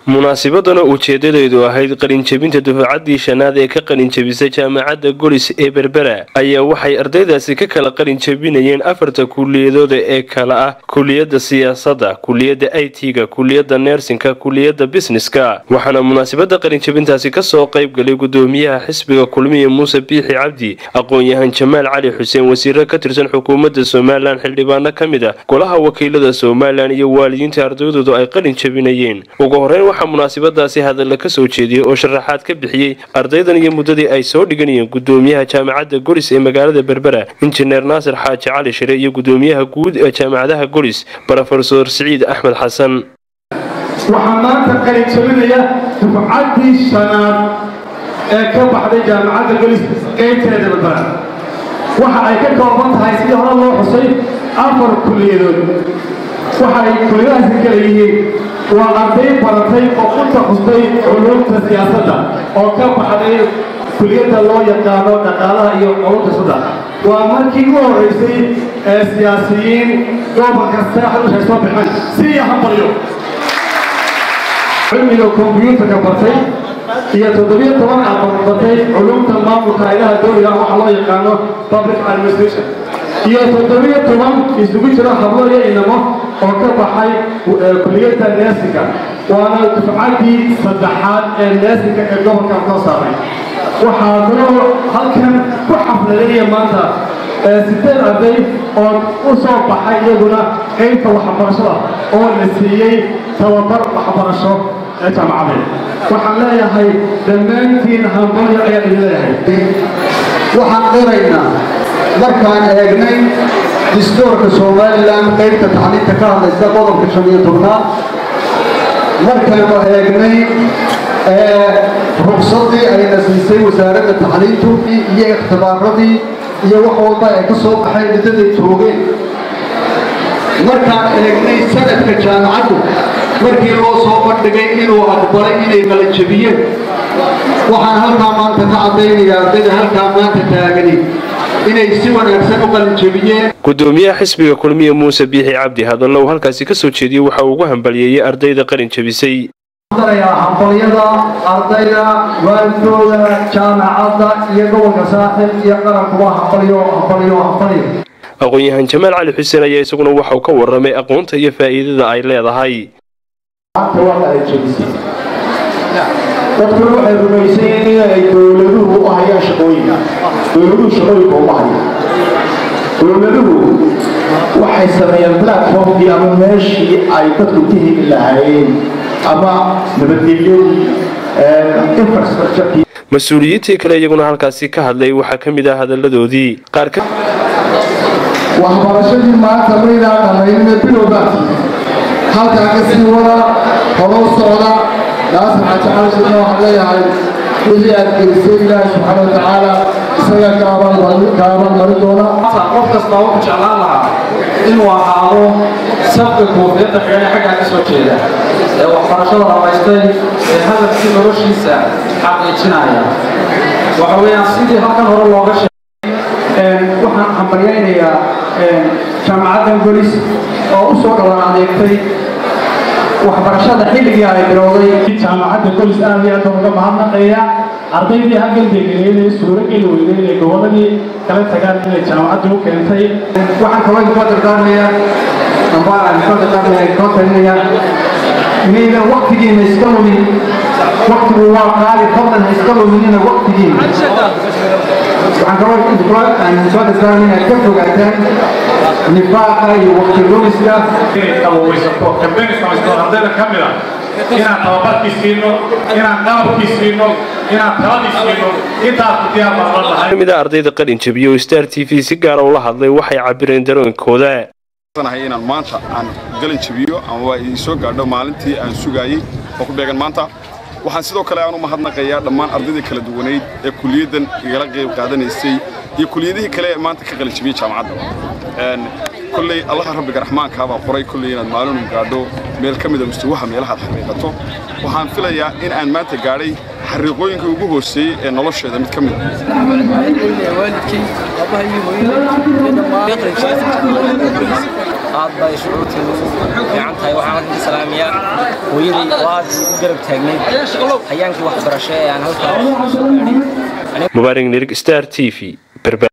munaasibadana ujeedadeedu ahayd qalinjebinta dufaacaddii shanaad ee ka qalinjebisay jaamacadda golis ee berbera ayaa waxay ardaydaasi ka kala qalinjebinayeen afarta kuliyadooda ee kala ah kuliyadda siyaasadda kuliyadda i t-ga kuliyadda neersinka kuliyadda bisneska waxaana munaasibada qalinjebintaasi kasoo qayb galay gudoomiyaha xisbiga kulmiye muuse biixi cabdi aqoon-yahan jamaal cali xuseen wasiiro ka tirsan xukuumadda somalilan xildhibaano ka mid ah golaha wakiilada somalilan iyo waalidiinta ardaydoodu ay qalin jebinayeen ugu horeyn waxaa munaasibadaasi hadalla ka soo jeediyey oo sharaxaad ka bixiyey ardaydan iyo muddadii ay soo dhiganayeen gudoomiyaha jaamacadda golis ee magaalada berbera injineer naasir xaaji cali shire iyo gudoomiyaha guud ee jaamacadaha golis brofesor siciid axmed xasan waxaa maanta qalin jabinaya dufcaddii shanaad ee ka baxday jaamacadda golis qaybteeda berbera waxa ay ka kooban tahay sidii hore loo xusay afar kuliyadood waxa ay kuliyadahaasi kala yihiin waa arday baratay oo ku takhustay culuumta siyaasadda oo ka baxday kuliyadda loo yaqaano dhaqaalaha iyo culuumta sadda waa markii u horraysay ee siyaasiyiin gobolka saaxil ay soo baxeen si hambalyo cilmiga kombyuutarka bartay iyo toddobiyo toban aqoon batay culuumta maamulka haylaha dowliga waxa loo yaqaano public administration iyo toddobiyo toban isugu jiro hablo iyo inamo oo ka baxay kuliyadda neersinka waana dufcaddii saddexaad ee neersinka ee gobolka soo saaray waxaa kaloo halkan ku xafladeeya maanta sideed arday oo u soo baxay iyaguna qaybta waxbarashada oo la siiyey tababar waxbarasho ee jaamacadeed waxaan leeyahay dhammaantiin hambalyo ayaan idin leeyahay waxaan qiraynaa markaan eegnay distoorka somalilan qaybta tacliinta ka hadlaysa qodobka shan iyo tobnaad markaanu eegnay rugsadii ayna siisay wasaaradda tacliintu iyo ikhtibaaradii iyo wax walba ay ka soo baxeen muddaday joogeen markaan eegnay sanadka jaamacaddu markii loo soo bandhigay inuu aqbalay inay qalanjabiyeen waxaan halkaa maanta ka caddaynaya ardayda halkaa maanta taagani inay si wanaagsan u qalinjebiyeen gudoomiyaha xisbiga kulmiye muuse biixi cabdi hadalna uu halkaasi ka soo jeediyey waxa uu ugu hambalyeeyey ardayda qalin jebisay hambalyada ardayda waalidkooda jaamacadda iyo gobolka saaxil iyo qarankuba hambalyo hambalyo hambalyo aqoon-yahan jamaal cali xuseen ayaa isaguna waxa uu ka warramay aqoonta iyo faa'iidada ay leedahay dadkuna waxay rumaysayeen inay dowladuhu u hayaan shaqooyinka dowladuhu shaqooyinka uma hayaan dowladuhu waxay sameeyeen platformkii ama meeshii ay dadku ka heli lahaayeen ama nabadgelyadii infrastructurekii mas-uuliyiintii kale iyaguna halkaasi ka hadlay waxaa ka mid ah hadalladoodii qaar ka waxbarashadii maanta maynaa dhamaynina bilowbaati halkaa ka sii wada horoo socda naasir xaaji calishina waxaan leeyahay wixii aad gelisay ilaahi subxaana watacaala isaga kaaban mari doona qof kasta wuxuu jeclaan lahaa inuu ahaado sabka koofiyadda xidhan ee xaggaa ka soo jeeda ee waxbarashada ramaystay ee hadafkii noloshiisa xaqiijinaya waxa weeyaan sidii halkan hore looga sheegay waxaan hambalyaynayaa jaamacaddan golis oo u soo dhowaan adeegtay waxbarashada xilligii ay bilowday jaamacadda golis aad iyo aad baan uga mahadnaqaya ardaydii halkan degeneynay suuro geli weyday inay gobolladii kala tagaan inay jaamacaddu u keentay waxaan kaloo idinkoo dardaarmaya amba aan idinkoo dardaarmaya idinkoo talinaya inaydan waktigiina iska lumin waktigu waa qaali fadlan ha iska luminina waktigiina waxaan kaloo idinkoo aan idinkoo dardaarmaya inaad ka fogaataan nifaaqa iyo wakti lumiska inay qabooweysato kambeyn samaysto ardayda ka mid ah inaan tababarkii siino inaan qalabkii siino inaan taladii siino intaasku diyaar baan la lahay kamid ah ardayda qalin jabiye oo star t v si gaara ula hadlay waxay cabireen darooyinkooda inaan maanta aan galin jabiyo ama waa idin soo gaadho maalintii aan sugaayey oo ku beegan maanta waxaan sidoo kale aan u mahadnaqayaa dhammaan ardaydii kala duwanayd ee kuliyaddan igala qayb qaadanaysay iyo kuliyadihii kale ee maanta ka qalin jabiyey jaamacadda kolley allaha rabbiga raxmaankaa baa qoray kolley inaad maalinu gaadho meel ka mida mustawaha meelahaad xaqiiqato waxaan filayaa in aan maanta gaadhay xariiqooyinka ugu hooseeyey ee nolosheeda mid ka mid waalidkay aabbaha iyo hooyada iyo dhammaan aad bay shucuurteedu fiican tahay waxaan halkan ka salaamayaa hooyaday oo aad u garab taagnayd hayaankii waxbarasho ee aan halkaa mubaarig nirig star t v